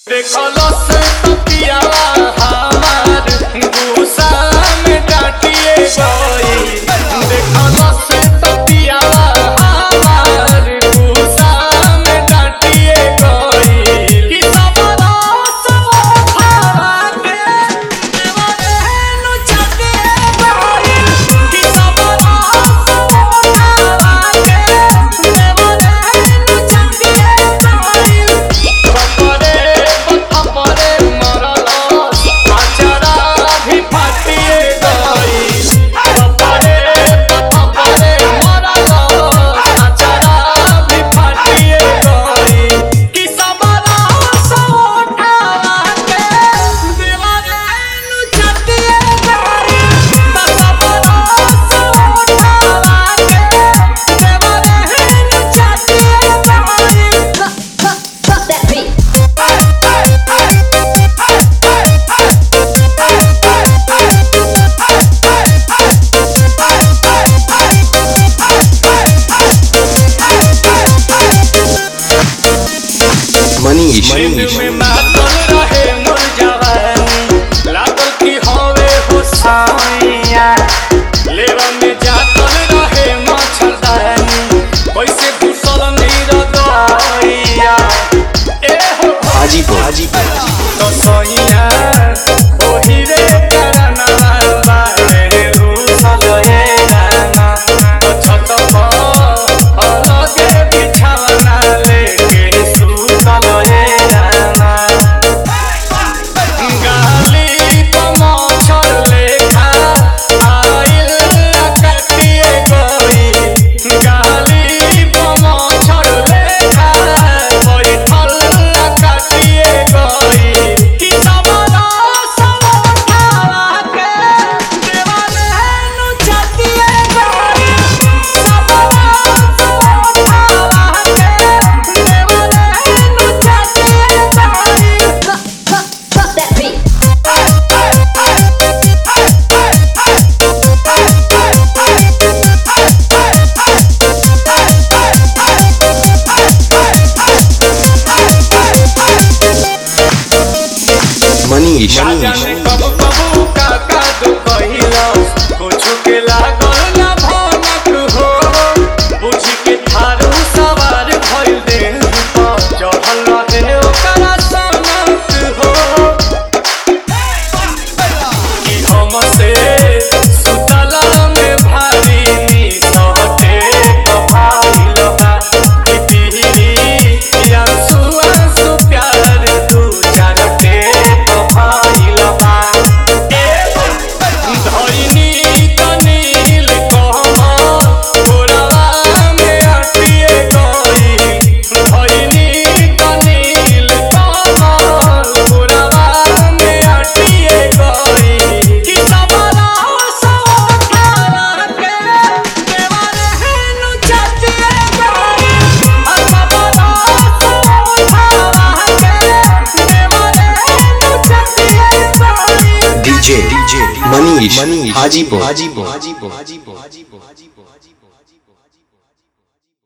देखलस तकियावा हमार गुस्सा में डांटिए गई देखलस तकियावा हमार गुस्सा में डांटिए गई कि सबरा सब खावा के देवरे नु चटिए गई कि सबरा सब खावा के देवरे नु चटिए गई खपरे खपरे मरलस आचारा भी फाटिए गई खपरे खपरे मरलस आचारा भी फाटिए गई कि सबरा सब उठावा के देवरे नु चटिए गई सबरा सब उठावा के देवरे नु चटिए गई Fuck that beat. मनीष मन मनीष में मातल रहे मोर जवानी लागल कि हवे हो साइया लेवा में जातल रहे मच्छरदानी कैसे घुसल नीर दइया ए हो हाजीपुर हाजीपुर तो सइया ओही रे करनवा बारे घुसल ए गाना तो छत पर अलगे बिछावना लेके सुतल ए गाना गाली पमाछर लेखा आइल कटिए गई गाली पमाछर लेखा बैठल कटिए गई कि सबरा सब उठावा के देवाले नु चटिए गई सबरा सब उठावा के देवाले नु चटिए गई Fuck, fuck, fuck that beat. Manish जाने मनीष कब कबू काका दो कहिलस कुछ के लागल ना भनक हो बुझी के थारू सवार भइल देह पर चढ़ल रहे ओकरा सनक हो कि हमसे सुतला में भारी निसहटे कभाइल बा कि पीरी आंसू आंसू प्यार दू चार के कभाइल बा धइनी तनील कहमा गोरवा में अटिए गई धइनी तनील कहमा गोरवा में अटिए गई कि सबरा सब खाना के देवाले नु चटिए गई सबरा सब खाना के देवाले नु चटिए गई डीजे डीजे मनीष मनीष हाजीपुर हाजीपुर हाजीपुर हाजीपुर हाजीपुर हाजीपुर